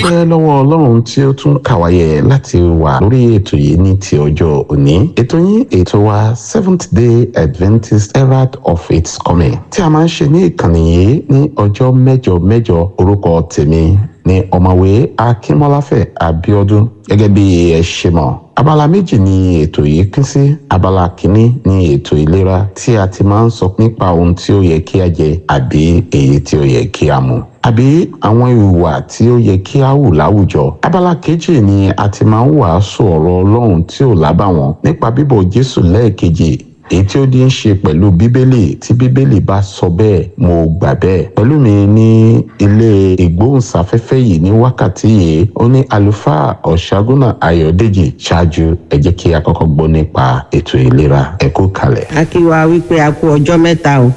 dúpẹ́ lọ́wọ́ ọlọ́run tí ó tún kàwáyé láti wà lórí ètò yìí ní ti ọjọ́ òní ètò yín ètò wa seventh day adventist herald of its coming tí a máa ń ṣe ní ìkànnì yìí ní ọjọ́ mẹ́jọ mẹ́jọ orúkọ tèmi ní ọ̀mọ̀wé akínmọ́láfẹ̀ abíọ́dún gẹ́gẹ́ bí ẹ ṣe mọ̀ abala méjì ni ètò yìí pín sí abala kìíní ni ètò ìlera tí a ti máa ń sọ nípa ohun tí ó yẹ kí a jẹ àbí èyí tí ó yẹ kí a mu àbí àwọn ìhùwà tí ó yẹ kí a hù láwùjọ abala kejì ni a ti máa ń wàásù ọ̀rọ̀ ọlọ́run tí ò lábàwọ́n nípa bíbọ̀ jésù lẹ́ẹ̀kejì èyí tí ó di ń ṣe pẹ̀lú bíbélì tí bíbélì bá sọ bẹ́ẹ̀ mo gbà bẹ́ẹ̀ pẹ̀lú mi ní ilé ìgbóhùnsáfẹ́fẹ́ yìí ní wákàtí yìí ó ní àlùfáà ọ̀ṣágúnà ayọ̀dèjì ṣáájú ẹ jẹ́ kí a kọ́kọ́ gbọ́ nípa ètò ìlera ẹ kú kalẹ̀. a kí wa wípé a kú ọjọ́ mẹ́ta o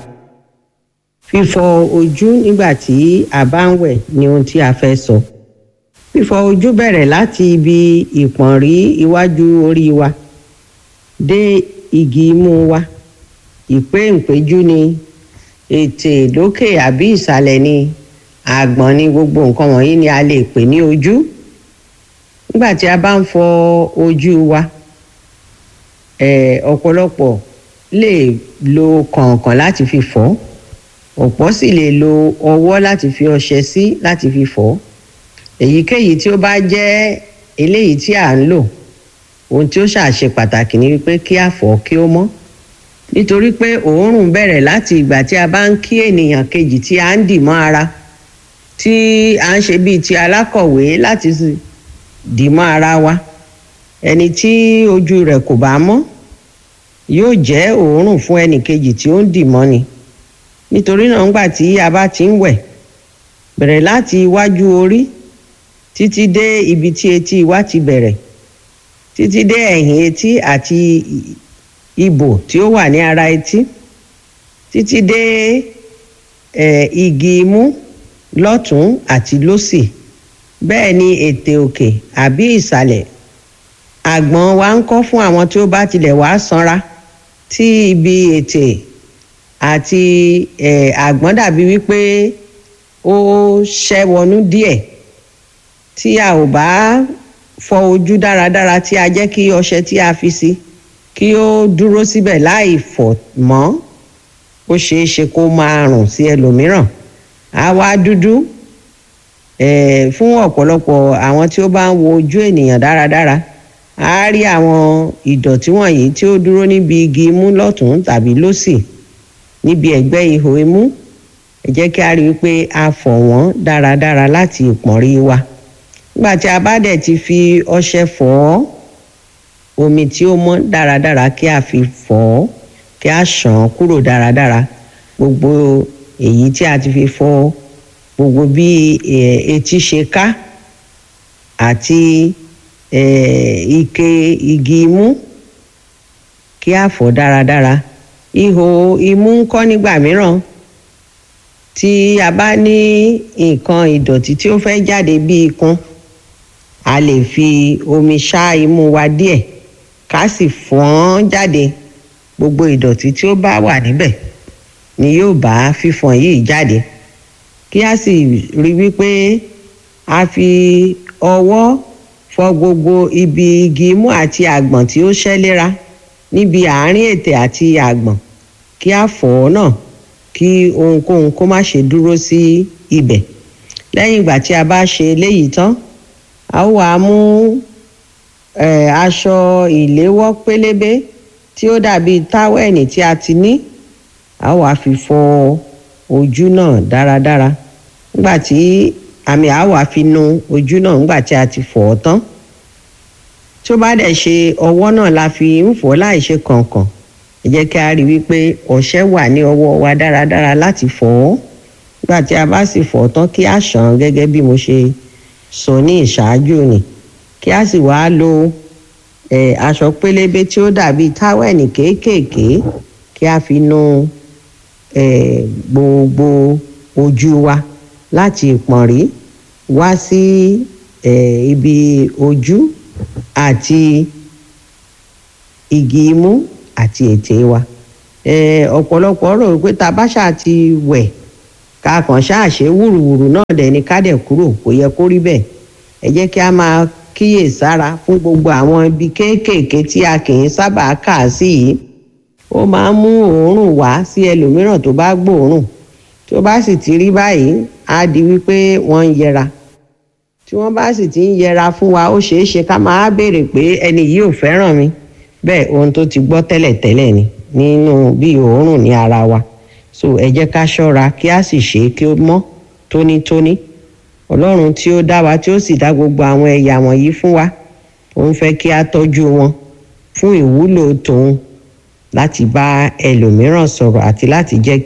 fífọ ojú nígbà tí a bá ń wẹ̀ ni ohun tí a fẹ́ sọ fífọ ojú bẹ̀rẹ̀ láti ibi ìpọ̀nrí iwájú orí wa dé igi imú wa ìpéǹpéjú ni ètè lókè àbí ìsàlẹ̀ ni àgbọ̀n ni gbogbo nǹkan wọ̀nyí ni a lè pè ní ojú nígbà tí a bá ń fọ ojú wa eh, ọ̀pọ̀lọpọ̀ lè lo kànkàn láti fi fọ̀ ọ̀pọ̀ sì lè lo ọwọ́ láti fi ọṣẹ sí láti fi fọ̀ èyíkéyìí tí ó bá jẹ́ eléyìí tí à ń lò ohun tí ó ṣàṣe pàtàkì ni wípé kí a fọ̀ kí ó mọ́ nítorí pé òórùn bẹ̀rẹ̀ láti ìgbà tí a bá ń kí ènìyàn kejì tí a ń dì mọ́ ara tí a ń ṣe bíi ti alákọ̀wé láti dì mọ́ ara wa ẹni tí ojú rẹ̀ kò bá mọ́ yóò jẹ́ òórùn fún ẹnì kejì tí ó ń dì mọ́ ni nítorí náà ńgbà tí a bá ti ń wẹ̀ bẹ̀rẹ̀ láti iwájú orí títí dé ibi tí etí wa ti bẹ̀rẹ̀ títí dé ẹ̀yìn etí àti ibò tí ó wà ní ara etí títí dé eh, igi imú lọ́tún àti lósì bẹ́ẹ̀ ni ètè òkè àbí ìsàlẹ̀ àgbọ̀n wa ń kọ́ fún àwọn tí ó bá tilẹ̀ wá sanra tí ibi ètè àti eh, àgbọ̀n dàbí wípé ó ṣẹ́wọnú díẹ̀ tí a ò bá fọ ojú dáradára tí a jẹ́ kí ọṣẹ tí a fi sí kí ó dúró síbẹ̀ láì fọ̀ mọ́ ó ṣeé ṣe kó máa rùn sí ẹlòmíràn á wá dúdú eh, fún ọ̀pọ̀lọpọ̀ àwọn tí ó bá ń wo ojú ènìyàn dáradára á rí àwọn ìdọ̀tí wọ̀nyí tí ó dúró níbi igi imú lọ́tún tàbí lósì níbi ẹ̀gbẹ́ ihò imú ẹ jẹ́ kí a rí i pé a fọ̀ wọ́n dáradára láti ìpọ̀nrí wa nígbà tí a bá dẹ̀ ti fi ọṣẹ fọ̀ ọ́ omi tí ó mọ́ dáradára kí a fi fọ̀ ọ́ kí a ṣàn án kúrò dáradára gbogbo èyí tí a ti fi fọ̀ gbogbo bí etí ṣe ká àti ike igi imú kí a fọ̀ dáradára ihò imú ń kọ́ nígbà mìíràn tí a bá ní nǹkan ìdọ̀tí tí ó fẹ́ jáde bí ikun a lè fi omi ṣá imú wa díẹ̀ ká sì fọ́n jáde gbogbo ìdọ̀tí tí ó bá wà níbẹ̀ ni yóò bá fífọ̀n yìí jáde kí a sì rí wípé a fi ọwọ́ fọ gbogbo ibi igi imú àti àgbọ̀n tí ó ṣẹ́lẹ́ra níbi àárín ètè àti àgbọ̀n kí a fọ̀ ọ́ náà kí ohunkóhun kó má ṣe dúró sí ibẹ̀ lẹ́yìn ìgbà tí a bá ṣe eléyìí tán a ó wàá mú aṣọ ìléwọ́ pélébé tí ó dàbí táwẹ̀nì tí a ti ní a ó wàá fi fọ ojú náà dáradára nígbà tí àmì a ó wàá fi nu ojú náà nígbà tí a ti fọ̀ ọ́ tán tí ó bá dẹ̀ ṣe ọwọ́ náà la fi ń fọ̀ láì ṣe kànkàn ẹ jẹ́ kí a rí wípé ọṣẹ wà ní ọwọ́ wa dáradára láti fọ̀ ọ́ nígbà tí a bá sì fọ̀ ọ́ tán kí a ṣàn án gẹ́gẹ́ bí mo ṣe sọ ní ìṣáájú ni kí a sì wáá lo eh, aṣọ pélébé tí ó dàbí táwẹ̀nì kéékèèké kí a fi nu eh, gbogbo ojú wa láti ìpọ̀nrí wá sí eh, ibi ojú àti igi imú àti ètè wa ọ̀pọ̀lọpọ̀ rò pé tá a bá ṣáà ti wẹ̀ ká kàn ṣáà ṣe wùrùwùrù náà dẹ̀ ni ká dẹ̀ kúrò kò yẹ kó rí bẹ́ẹ̀ ẹ jẹ́ kí a máa kíyè sára fún gbogbo àwọn ibi kéékèèké tí a kì í sábà kà á sí yìí ó máa ń mú òórùn wá sí ẹlòmíràn tó bá gbòórùn tí ó bá sì ti rí báyìí á di wípé wọ́n ń yẹra tí wọ́n bá sì ti ń yẹra fún wa ó ṣeé ṣe ká máa béèrè pé ẹni yìí ò fẹ́ràn mi bẹ́ẹ̀ ohun tó ti gbọ́ tẹ́lẹ̀tẹ́lẹ̀ ni nínú bí òórùn ní ara wa so ẹ jẹ́ ká ṣọ́ra kí a sì ṣe é kí ó mọ́ tónítóní ọlọ́run tí ó dá wa tí ó sì dá gbogbo àwọn ẹ̀yà wọ̀nyí fún wa ó ń fẹ́ kí a tọ́jú wọn fún ìwúlò tòun láti bá ẹlòmíràn sọ̀rọ̀ àti láti jẹ́